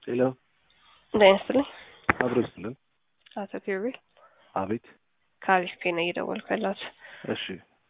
ሄሎ ጤና ይስጥልኝ። አብሮ ይስጥልን። አቶ ኪሩቤል አቤት። ከአሪፍ ፔ ነው እየደወልኩ ያለሁት። እሺ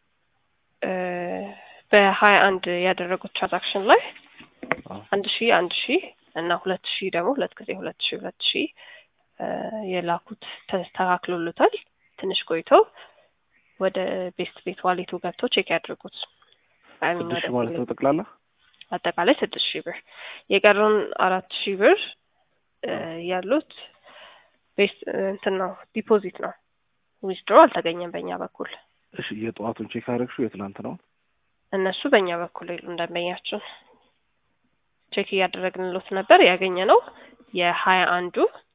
በሀያ አንድ ያደረጉት ትራንዛክሽን ላይ አዎ። አንድ ሺህ አንድ ሺህ እና ሁለት ሺህ ደግሞ ሁለት ጊዜ ሁለት ሺህ ሁለት ሺህ የላኩት ተስተካክሎሉታል። ትንሽ ቆይተው ወደ ቤስት ቤት ዋሌቱ ገብቶ ቼክ ያድርጉት። አይ ሚን ስድስት ወደ ሺህ ማለት ነው ቴሌ- ጠቅላላ? አጠቃላይ ስድስት ሺህ ብር የቀሩን አራት ሺህ ብር እ ያሉት ቤስት እንትን ነው ዲፖዚት ነው። ዊዝድሮ አልተገኘም በእኛ በኩል እሺ የጠዋቱን ቼክ አደረግሽው? የትናንት ነው? እነሱ በእኛ በኩል የሉ እንደንበኛችን ቼክ እያደረግንሎት ነበር። ያገኘ ነው የሀያ አንዱ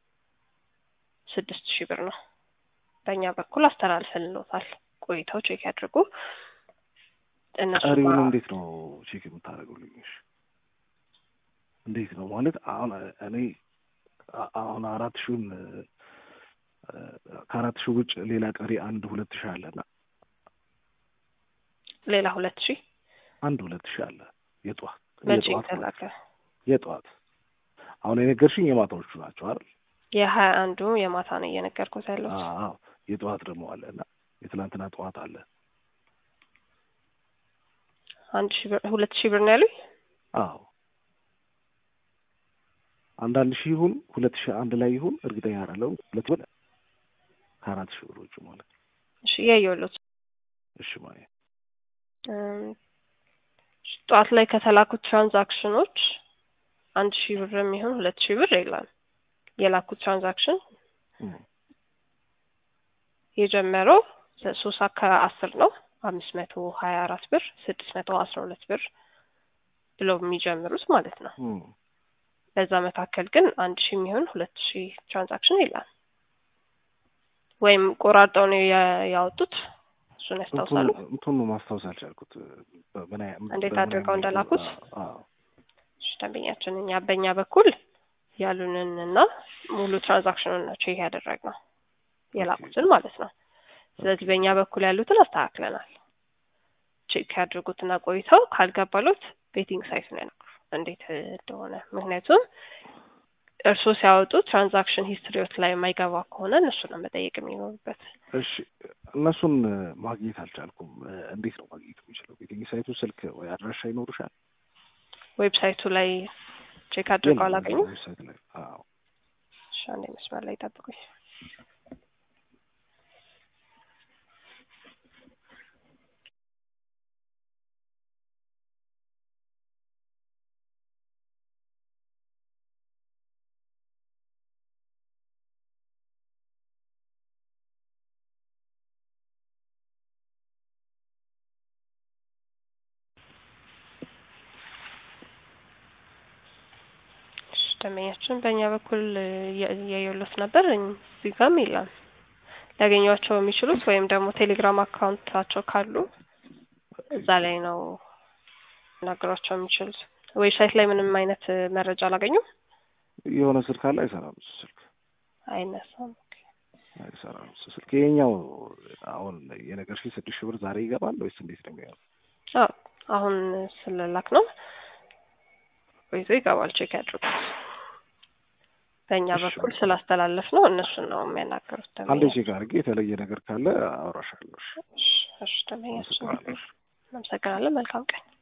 ስድስት ሺህ ብር ነው። በእኛ በኩል አስተላልፈልሎታል። ቆይተው ቼክ ያድርጉ። እነሱ ቀሪውን ጋር- እንዴት ነው ቼክ የምታደርጉልኝ? እሺ እንዴት ነው ማለት አሁን እኔ አ- አሁን አራት ሺውን እ፣ ከአራት ሺህ ውጭ ሌላ ቀሪ አንድ ሁለት ሺህ አለና ሌላ ሁለት ሺህ አንድ ሁለት ሺህ አለ የጠዋት መቼ የጠዋት ማለት ተላከ? ነው። የጠዋት አሁን የነገርሽኝ የማታዎቹ ናቸው አይደል? የሀያ አንዱ የማታ ነው እየነገርኩት ያለሁት። አዎ የጠዋት ደግሞ አለ እና የትናንትና ጠዋት አለ። አንድ ሺህ ብር ሁለት ሺህ ብር ነው ያሉኝ። አዎ አንዳንድ ሺህ ይሁን ሁለት ሺህ አንድ ላይ ይሁን እርግጠኛ አይደለሁም። ሁለት ብር ከአራት ሺህ ብሮቹ ማለት ነው። እሺ እያየሁሎት እሺ ማለት እም፣ ጠዋት ላይ ከተላኩት ትራንዛክሽኖች አንድ ሺህ ብር የሚሆን ሁለት ሺህ ብር የለም። የላኩት ትራንዛክሽን እም፣ የጀመረው ሶስት ሰዓት ከአስር ነው። አምስት መቶ ሀያ አራት ብር ስድስት መቶ አስራ ሁለት ብር ብለው የሚጀምሩት ማለት ነው። እም። በዛ መካከል ግን አንድ ሺህ የሚሆን ሁለት ሺህ ትራንዛክሽን የለም። ወይም ቆራርጠው ነው ያ- ያወጡት። እሱን ያስታውሳሉ። እንትኑ- እንትኑ ማስታወስ አልቻልኩት። በ- ምን ያ- እንዴት በምን አድርገው ያህል እንደላኩት? አዎ እሺ፣ ደንበኛችን እኛ በእኛ በኩል ያሉንን እና ሙሉ ትራንዛክሽኑን ነው ቼክ ያደረግነው የላኩትን ማለት ነው። ስለዚህ በእኛ በኩል ያሉትን አስተካክለናል። ቼክ ያድርጉትና ቆይተው ካልገባሉት ቤቲንግ ሳይት ነው ያልኩ እንዴት እንደሆነ። ምክንያቱም እርስዎ ሲያወጡ ትራንዛክሽን ሂስትሪዎት ላይ የማይገባ ከሆነ እነሱ ነው መጠየቅ የሚኖሩበት። እሺ እነሱን ማግኘት አልቻልኩም። እንዴት ነው ማግኘት የሚችለው? ቤቲንግ ሳይቱ ስልክ ወይ አድራሻ ይኖሩሻል? ዌብሳይቱ ላይ ቼክ አድርገው አላገኙ። ዌብሳይት ላይ አዎ። እሺ፣ አንዴ መስመር ላይ ጠብቁኝ። እሺ፣ ደንበኛችን በእኛ በኩል እያየሉት ነበር። እዚህ ጋርም የለም። ሊያገኟቸው የሚችሉት ወይም ደግሞ ቴሌግራም አካውንታቸው ካሉ እዛ ላይ ነው ሊናገሯቸው የሚችሉት። ዌብሳይት ላይ ምንም አይነት መረጃ አላገኙም። የሆነ ስልክ አለ አይሰራም። እሱ ስልክ አይነሳም። አይሰራም። እሱ ስልክ የኛው አሁን የነገርሽኝ ስድስት ሺህ ብር ዛሬ ይገባል ወይስ እንዴት ነው የሚሆነው? አዎ አሁን ስለላክ ነው ቆይቶ ይገባል። ቼክ ያድርጉት። በእኛ እሺ፣ በኩል በቃ። ስላስተላለፍ ነው እነሱን ነው የሚያናገሩት። አንዴ ደንበኛ ቼክ አድርጌ የተለየ ነገር ካለ አወራሻለሁ። እሺ፣ እሺ፣ እሺ፣ ደንበኛችን አመሰግናለሁ። እናመሰግናለን። መልካም ቀን